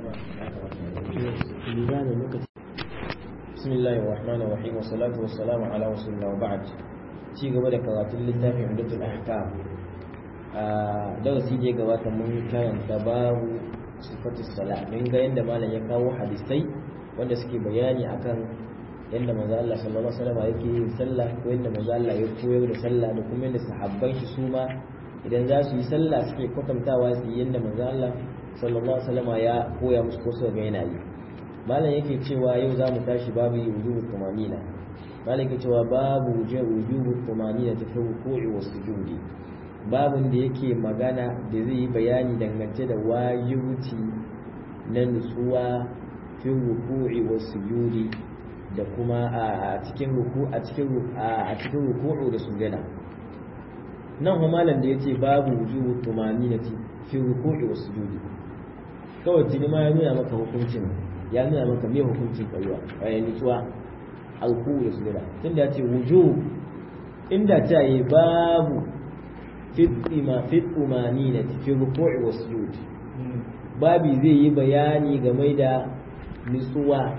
بسم الله الرحمن الرحيم والصلاة والسلام على رسول الله وبعد ci gaba da karatun littafin Umdatul Ahkam a darasi da ya gabata mun karanta babu sifatus sala mun ga yanda malam ya kawo hadisai wanda suke bayani akan yanda manzo Allah sallallahu alaihi wasallam yake yin sallah ko yanda manzo Allah ya koyar da sallah da kuma yanda sahabban shi su ma idan za su yi sallah suke kwatantawa su yi yanda manzo Allah sallallahu alaihi wasallam ya koya musu ko su ga yana yi malam yake cewa yau za mu tashi babu wujubu tumanina malam yake cewa babu wujubu tumanina ta fi ruku'i wa sujudi babun da yake magana da zai yi bayani dangance da wajibuti na nutsuwa fi ruku'i wa sujudi da kuma a cikin ruku a cikin a cikin ruku'u da sujada nan kuma malam da yace babu wujubu tumanina fi ruku'i wa sujudi kawai tuni ma ya nuna maka hukuncin ya nuna maka me hukuncin tsayuwa bayan nutsuwa alku da sujada tunda ya ce wuju inda ta yi babu fitima fitumani na cikin ruku'i wa sujud babi zai yi bayani game da nutsuwa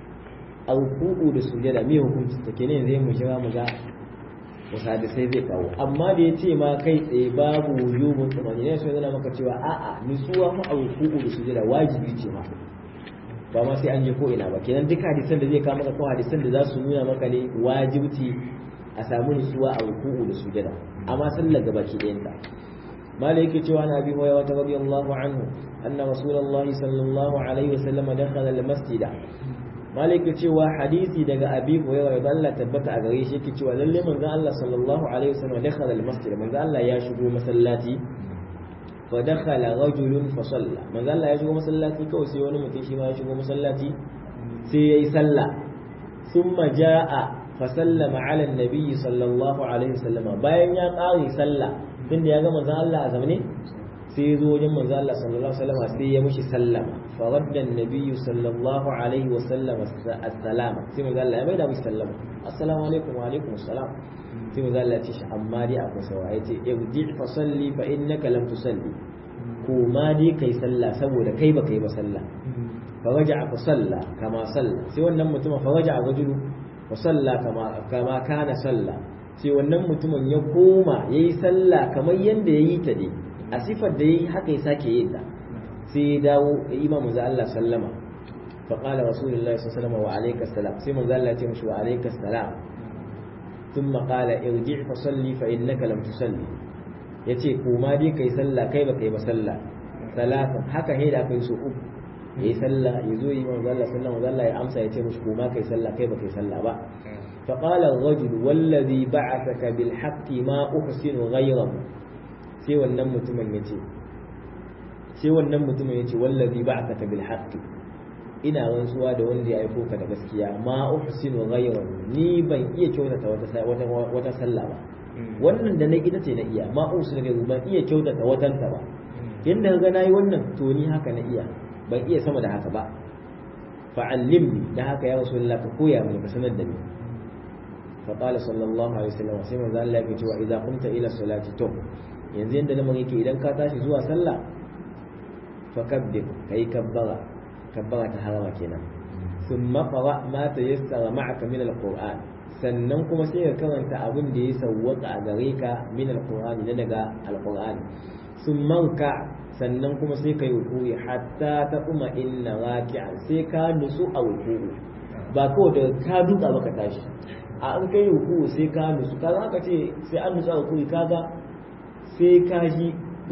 alku da sujada me hukuncin ta kenan zai mu jira mu ga wasu sai zai kawo amma da ya ce ma kai tsaye babu wujubun tumani ne sai zana maka cewa a'a nutsuwa ma alku da sujada wajibi ce ma ba ma sai an je ko ina ba kenan duk hadisan da zai kawo maka ko hadisan da za su nuna maka ne wajibci a samu nutsuwa a ruku'u da sujada amma sallar gaba ki ɗayan ta mala yake cewa na abi hurairah ta radiyallahu anhu anna rasulullahi sallallahu alaihi wasallam dakhala al-masjid mala yake cewa hadisi daga abi hurairah da Allah tabbata a gare shi yake cewa lalle manzon Allah sallallahu alaihi wasallam dakhala al-masjid manzon Allah ya shigo masallaci فدخل رجل فصلى manzo Allah ya shigo masallaci kawai sai wani mutum shi ma ya shigo masallaci sai yayi sallah thumma jaa fa sallama ala annabi sallallahu alaihi wasallam bayan ya kare sallah tunda ya ga manzo Allah a zamane sai ya zo wajen manzo Allah sallallahu alaihi wasallam sai ya mushi sallama fa radda annabi sallallahu alaihi wasallam assalama sai manzo Allah ya maida mushi sallama assalamu alaikum wa alaikum assalam sai manzo Allah ya ce shi amma dai akwai sawa yace irji fa salli fa innaka lam tusalli ko ma dai kai sallah saboda kai ba kai ba sallah fa raja'a fa salla kama salla sai wannan mutumin fa raja'a rajulu fa salla kama kama kana salla sai wannan mutumin ya koma yayi sallah kamar yanda yayi ta dai a sifar da yayi haka ya sake yin ta sai ya dawo imamu za Allah sallama fa qala rasulullahi sallallahu alaihi wasallam wa alayka salam sai manzo Allah ya ce mishi wa alayka salam ثم قال ارجع فصلي فإنك لم تصلي yace koma dai kai sallah kai ba kai ba sallah salatan haka he da kai so uku yayi sallah yazo yi manzo Allah sallallahu alaihi wasallam ya amsa yace mushi koma kai sallah kai ba kai sallah ba fa qala ar-rajul wallazi ba'athaka bil haqqi ma uhsinu ghayrahu sai wannan mutumin yace sai wannan mutumin yace wallazi ba'athaka bil haqqi ina rantsuwa da wanda ya aiko ka da gaskiya ma uhsinu ghayrahu ni ban iya kyautata wata wata wata sallah ba wannan da na ita ce na iya ma uhsinu ghayrahu ban iya kyautata watan ta ba yanda ga nayi wannan to ni haka na iya ban iya sama da haka ba fa'allimni da haka ya rasulullah ka koya mini ka sanar da ni fa qala sallallahu alaihi wasallam sai manzo Allah ya ce wa idza qumta ila salati to yanzu yanda lamarin yake idan ka tashi zuwa sallah fakabbir kai kabbara kabbara ta harama kenan sun mafara ma ta yassara ma'aka min alquran sannan kuma sai ka karanta abin da ya sawwaka a gare ka min alqurani na daga alqurani sun manka sannan kuma sai ka yi rukuyi hatta ta kuma inna raki'an sai ka nutsu a rukuyi ba kawai da ka duka baka tashi a an kai rukuyi sai ka nutsu kaga aka ce sai an nutsu a rukuyi kaga sai ka ji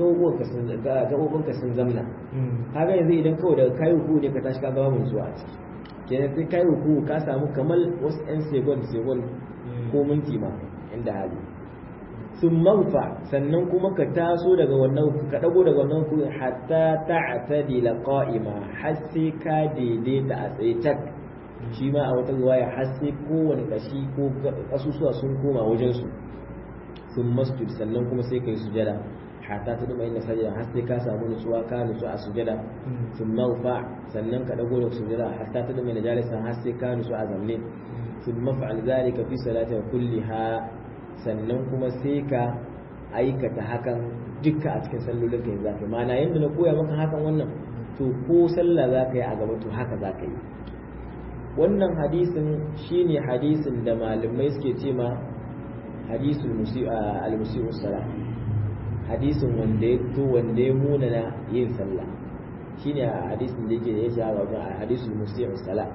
gaɓoɓinka sun zamna kaga yanzu idan kawai daga kayi ruku ne ka tashi ka gaba mun zuwa ciki kenan sai kayi ruku ka samu kamar wasu 'yan segon segon ko minti ma inda hali sun manfa sannan kuma ka taso daga wannan ka dago daga wannan ruku hatta ta'tadila qa'ima har sai ka daidaita a tsaye tak shi ma a wata riwaya har sai kowane kashi ko kasusuwa sun koma wajen su sun masjid sannan kuma sai kai sujada hatta ta duma inda sajada har sai ka samu nutsuwa ka nutsu a sujada sun mawfa sannan ka dago da sujada hatta ta duma inda jalisa har sai ka nutsu a zamne sun mafa'al zalika fi salatin kulliha sannan kuma sai ka aikata hakan dukka a cikin sallolin ka yanzu kai ma'ana yanda na koya maka hakan wannan to ko sallah za ka yi a gaba to haka za ka yi wannan hadisin shine hadisin da malamai suke ce ma hadisul al-musi'u salah hadisin wanda ya to wanda ya munana yin sallah shine hadisin da yake da ya shahara wajen hadisul musi'u salah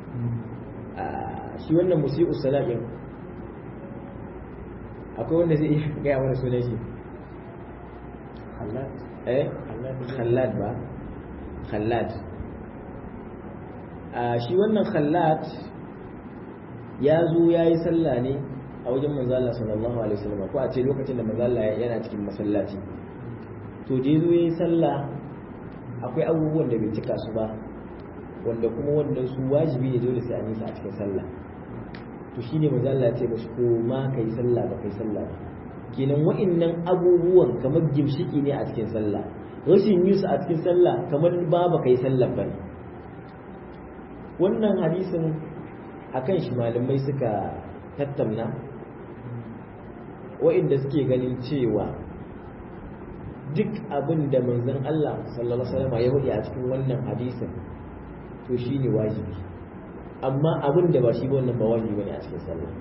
shi wannan musi'u salah din akwai wanda zai iya gaya mana sunan shi eh khallad ba khallad a shi wannan khallad ya zo ya yi sallah ne a wajen manzo Allah sallallahu alaihi wasallam ko a ce lokacin da manzo Allah yana cikin masallaci to je zo yayi sallah akwai abubuwan da bai cika su ba wanda kuma wannan su wajibi ne dole sai an yi su a cikin sallah to shine manzo Allah ya ce ba ko ma kai sallah ba kai sallah ba kenan wa'annan abubuwan kamar gimshiki ne a cikin sallah rashin yin su a cikin sallah kamar ba ba kai sallah ba ne wannan hadisin akan shi malamai suka tattauna wa'inda suke ganin cewa duk abin da manzon Allah sallallahu alaihi wasallam ya faɗi a cikin wannan hadisin to shine wajibi amma abin da ba shi ba wannan ba wajibi bane a cikin sallah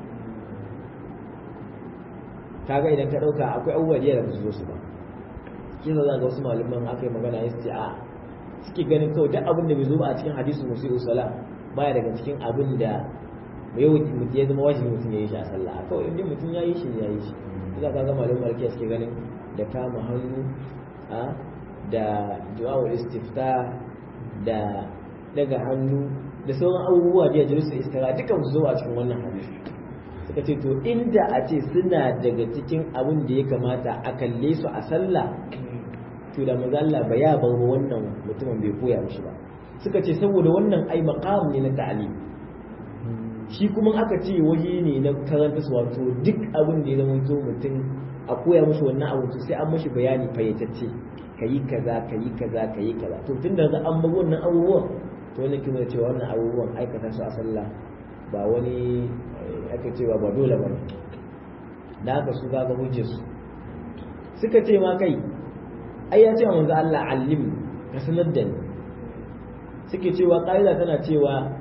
kaga idan ka dauka akwai abubuwa da ba su zo su ba kisa za ga wasu malaman aka yi magana ya ce a suke ganin kawai duk abin da bai zo ba a cikin hadisin musu sala baya daga cikin abin da yau mutum ya zama wajibi mutum ya yi shi a sallah kawai inda mutum ya yi shi ya yi shi ina ka ga malaman malkiya suke ganin da kama hannu a da du'a'ul istifta da daga hannu da sauran abubuwa da ya su istira dukan su zo a cikin wannan hadisi suka ce to inda a ce suna daga cikin abin da ya kamata a kalle su a sallah to da maza Allah ba ya bar wannan mutumin bai koya mishi ba suka ce saboda wannan ai maqam ne na ta'lim shi kuma aka ce waje ne na karanta su wato duk abin da ya zama to mutum a koya mishi wannan abu to sai an mishi bayani fayyatacce kayi kaza kayi kaza kayi kaza to tunda an bar wannan abubuwan to wannan kima cewa wannan abubuwan aikata su a sallah ba wani aka cewa ba dole ba da haka su kaga hujjar su suka ce ma kai ai ya ce manzo Allah allim ka sanar da ni suke cewa qaida tana cewa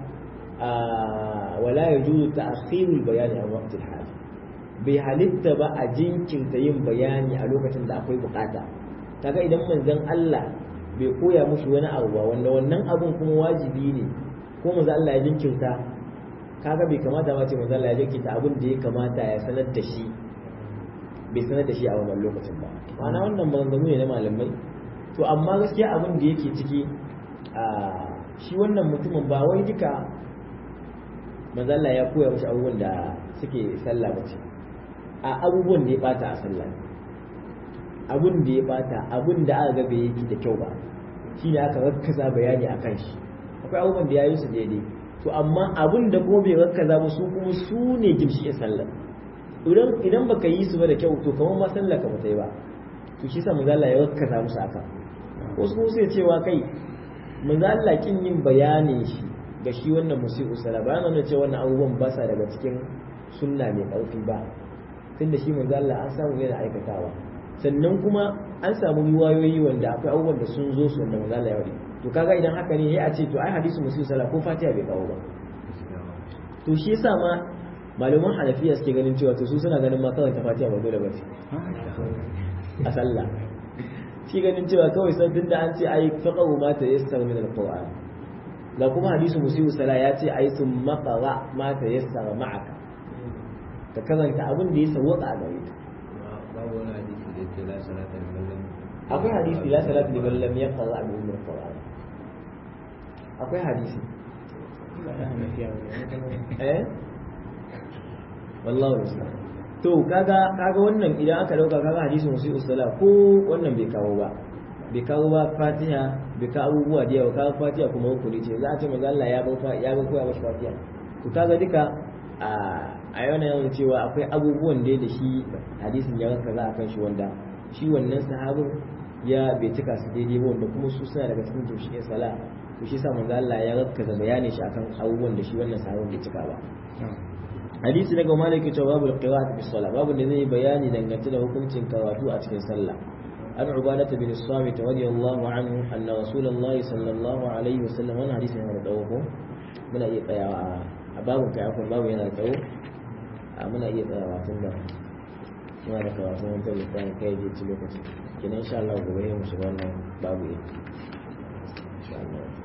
wala yajuzu ta'khirul bayani an waqti al bai halitta ba a jinkirta yin bayani a lokacin da akwai bukata kaga idan manzon Allah bai koya mushi wani abu ba wanda wannan abun kuma wajibi ne ko manzo Allah ya jinkirta kaga bai kamata ba ce manzo Allah ya jinkirta abin da ya kamata ya sanar da shi bai sanar da shi a wannan lokacin ba ma'ana wannan maganganu ne na malamai to amma gaskiya abin da yake ciki a shi wannan mutumin ba wai duka manzo Allah ya koya mushi abubuwan da suke sallah ba ce a abubuwan da ya bata a sallah abun da ya bata abun da aka ga bai yi da kyau ba shine aka rakkaza bayani akan shi akwai abubuwan da ya yi su daidai to amma abun da kuma bai rakkaza ba su kuma su ne gimshi sallah idan idan baka yi su ba da kyau to kamar ma sallah ka bata yi ba to shi sa manzo Allah ya rakkaza musu haka wasu kuma sai cewa kai manzo Allah kin yin bayanin shi ga shi wannan musi'u sala bayan nan cewa wannan abubuwan ba sa daga cikin sunna mai ƙarfi ba tunda shi manzo Allah an samu yana aikatawa sannan kuma an samu riwayoyi wanda akwai abubuwan da sun zo su wanda manzo Allah ya wadi to kaga idan haka ne ya ce to ai hadisi musi'u sala ko fatiha bai kawo ba to shi yasa ma malaman hanafiya suke ganin cewa to su suna ganin ma kawai ta fatiha ba dole ba ce a sallah shi ganin cewa kawai san tunda an ce ai faqahu ma ta yassara min alquran ga kuma hadisu musiu sala ya ce ai sun maqara ma ta yassara ma'aka ka karanta abin da ya sawwaka a gare ka babu wani hadisi da yake la salata liman lam akwai hadisi la salata liman lam yaqra bi ummul qur'an akwai hadisi eh wallahu musta'an to kaga kaga wannan idan aka dauka kaga hadisin musiu sala ko wannan bai kawo ba bai kawo ba fatiha bai kawo abubuwa da yawa kawo fatiha kuma hukuri ce za a ce manzo Allah ya bar ya bar koya mashi fatiha to kaga duka a a yana yawan cewa akwai abubuwan da da shi hadisin ya ranka za a kan shi wanda shi wannan sahabin ya bai cika su daidai ba wanda kuma su suna daga cikin tushe sala to shi sa manzo Allah ya rakkaza bayanin shi akan abubuwan da shi wannan sahabin bai cika ba hadisi daga maliki cewa babu qira'at fi salat babu da zai bayani dangance da hukuncin karatu a cikin sallah عن عبادة بن الصامت رضي الله عنه أن رسول الله صلى الله عليه وسلم وانا حديث هنا دوكو من أي قيا باب كعفوا باب هنا دو من أي قيا واتنا ما لك واتنا انت اللي كان كي يجي تلوكتي كنا إن شاء الله وبيه مسلمان باب إن شاء الله